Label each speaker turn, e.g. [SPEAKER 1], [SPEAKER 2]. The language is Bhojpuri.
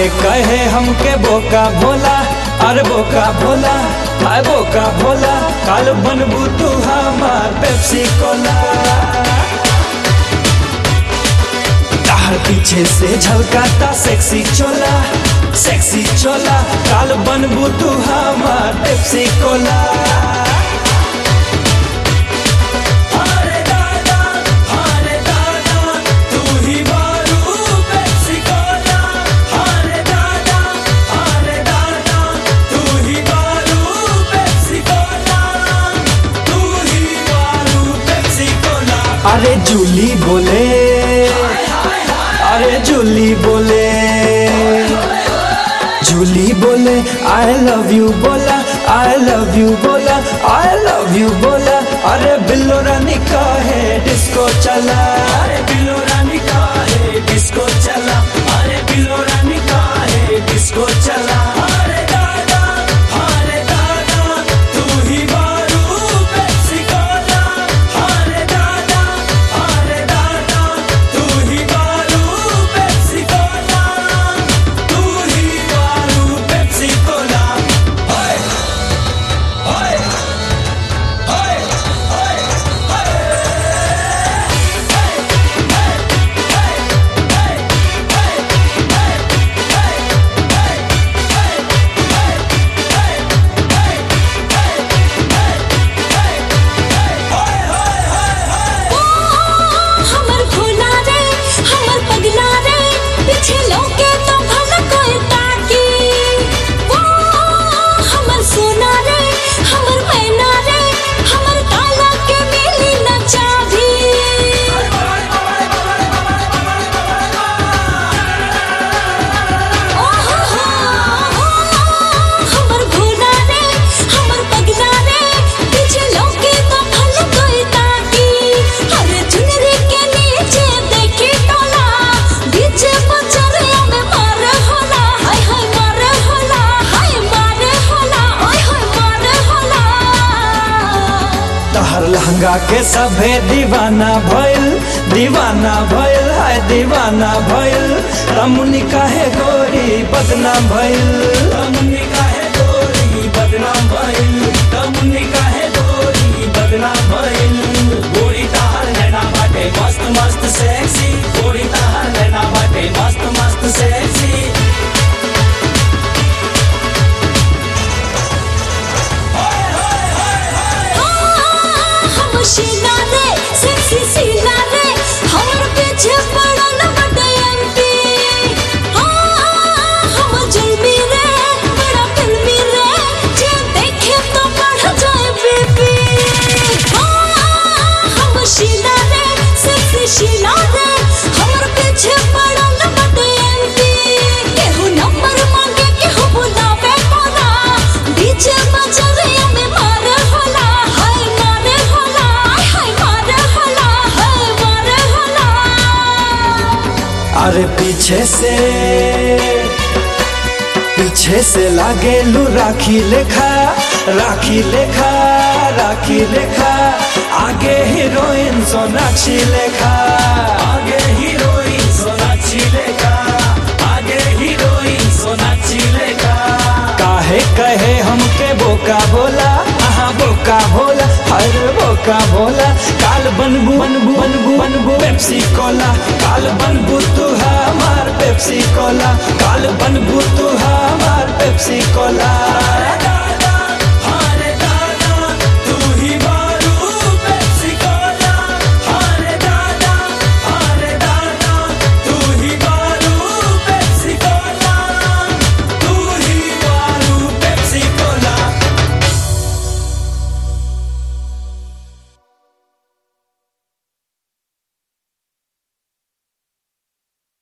[SPEAKER 1] काहे कहे हमके बोका भोला अरे बोका भोला आय बोका भोला काल बनबू तू हमार पेप्सी कोला तार पीछे से झलकाता सेक्सी चोला सेक्सी चोला काल बनबू तू हमार पेप्सी कोला अरे दादा अरे दादा तू ही बारू पेप्सी कोला अरे दादा अरे दादा तू ही बारू पेप्सी कोला तू ही बारू पेप्सी कोला अरे जूली बोले अरे जूली बोले जूली बोले आई लव यू बोला आई लव यू बोला आई लव यू बोला अरे बिल्लो रानी का है डिस्को चला अरे बिल्लो रानी का है डिस्को चला अरे बिल्लो रानी का है डिस्को चला अरे दादा अरे दादा तू ही बारू पेप्सी कोला अरे दादा अरे दादा तू ही बारू पेप्सी कोला तू ही बारू पेप्सी कोला ओए ओए ओए ओए
[SPEAKER 2] हमर भोला रे हमर पगला रे पीछे लौके तो भला कोई ताकी वो हमर सोना रे हमर मैना रे हमर काला के मिली न चाभी ओ हो हो हमर भोला रे हमर पगला रे पीछे लौके तो भला कोई ताकी अरे चुनरी के नीचे देखी टोला बीच बचरिया में मार होला हाय हाय मार होला हाय मार होला ओय हाय मार होला
[SPEAKER 1] तहर लहंगा के सभे दीवाना भइल दीवाना भइल हाय दीवाना भइल रमुनी काहे गोरी बदनाम भइल रमुनी काहे गोरी बदनाम भइल रमुनी काहे गोरी बदनाम भइल गोरी तहर नैना बाटे मस्त मस्त सेक्सी गोरी तहर नैना बाटे मस्त मस्त सेक्सी
[SPEAKER 2] हम शीला रे सेक्सी शीला रे हमर पीछे पड़ल बड़े एमपी हम जुल्मी रे बड़ा फिल्मी रे जे देखे तो बढ़ जाए बीपी हम शीला रे सेक्सी शीला रे हमर पीछे पड़ल बड़े एमपी केहू नंबर मांगे केहू बुलावे कोना बीच बजरिया में मार होला हाय मार होला हाय मार होला हाय मार होला
[SPEAKER 1] अरे पीछे से पीछे से लागे लू राखी लेखा राखी लेखा राखी लेखा आगे हीरोइन सोनाक्षी लेखा आगे हीरोइन सोनाक्षी लेखा आगे हीरोइन सोनाक्षी लेखा काहे कहे हमके बोका बोला आहा बोका भोला हर बोका भोला काल बनबू बनबू बनबू बनबू पेप्सी कोला काल बनबू तू हमार पेप्सी कोला काल बनबू तू हमार पेप्सी कोला